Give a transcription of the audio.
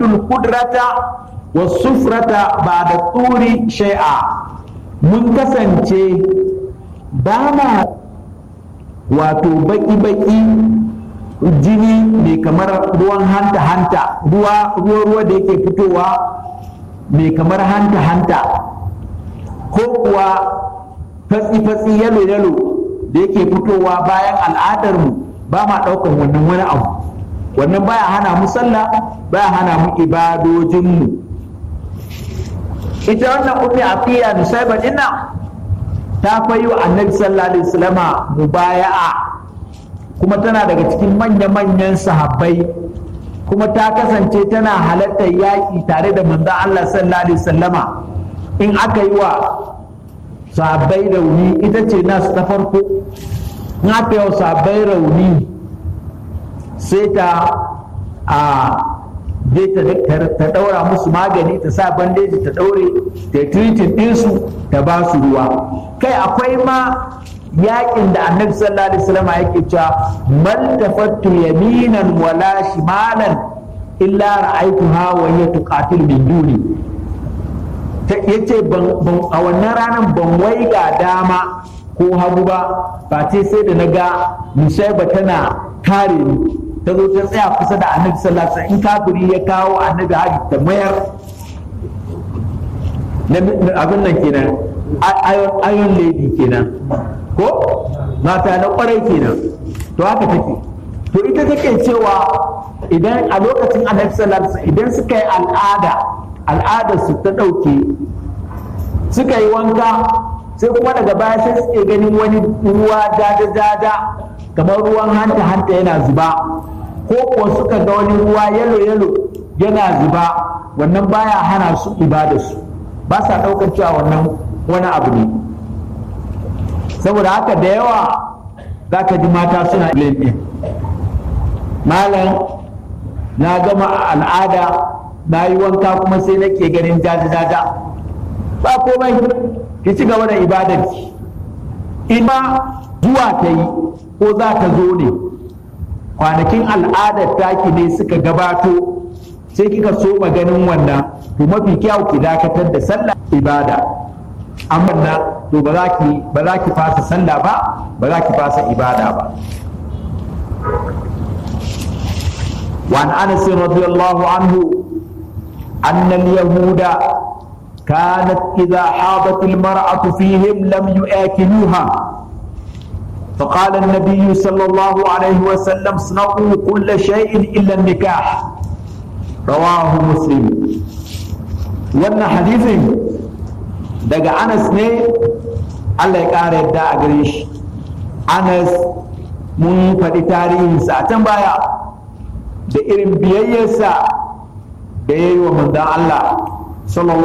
na'uddul kudrata wa sufrata ba da turi shai'a mun kasance ba ma wato baki-baki jini mai kamar ruwan hanta-hanta ruwa ruwa da yake fitowa mai kamar hanta-hanta ko kuwa fatsi-fatsi yalo-yalo da yake fitowa bayan al'adarmu ba ma ɗaukar wannan wani abu wannan baya hana mu sallah baya hana mu ibadojinmu ita wannan ummi afiya da saiba dinnan ta fayi wa annabi sallallahu alaihi wasallama mubaya'a kuma tana daga cikin manya-manyan sahabbai kuma ta kasance tana halartar yaƙi tare da manzon Allah sallallahu alaihi wasallama in aka yi wa sahabbai rauni ita ce nasu ta farko in aka yi wa sahabbai rauni sai ta a je ta daura musu magani ta sa bandeji ta daure ta tiritin ɗinsu ta ba su ruwa kai akwai ma yakin da annabi sallallahu alaihi wasallam yake cewa mal tafattu yaminan wala shimalan illa ra'aytuha wa hiya tuqatil min duni yace ban a wannan ranar ban waiga dama ko hagu ba ba ce sai da naga musaiba tana kare ni ta zo ta tsaya kusa da annabi sallallahu alaihi wasallam in kafiri ya kawo annabi hari ta mayar abin nan kenan ayon lady kenan ko mata na kwarai kenan to haka take to ita take cewa idan a lokacin annabi sallallahu alaihi idan suka yi al'ada al'adar su ta dauke suka yi wanka sai kuma daga baya sai suke ganin wani ruwa dada dada kamar ruwan hanta hanta yana zuba ko kuwa suka ga wani ruwa yalo yalo yana zuba wannan baya hana su ibada su ba sa daukar cewa wannan wani abu ne saboda haka da yawa za ka ji mata suna ɗin malam na gama al'ada na yi wanka kuma sai nake ganin jaja-jaja ba komai ki ci gaba da ibadarki in ma zuwa ta yi ko za ta zo ne kwanakin al'adar taki ne suka gabato sai kika so ganin wannan to mafi kyau ki dakatar da sallah ibada amma na to ba za ki ba za ki fasa sallah ba ba za ki fasa ibada ba وعن انس رضي الله عنه ان اليهود كانت اذا حاضت المراه فيهم لم ياكلوها فقال النبي صلى الله عليه وسلم اصنعوا كل شيء الا النكاح رواه مسلم وان حديث daga anas ne allah ya ƙara yadda a gare shi anas mun faɗi tarihinsa a can baya da irin biyayyarsa da ya yi wa manzan allah sallallahu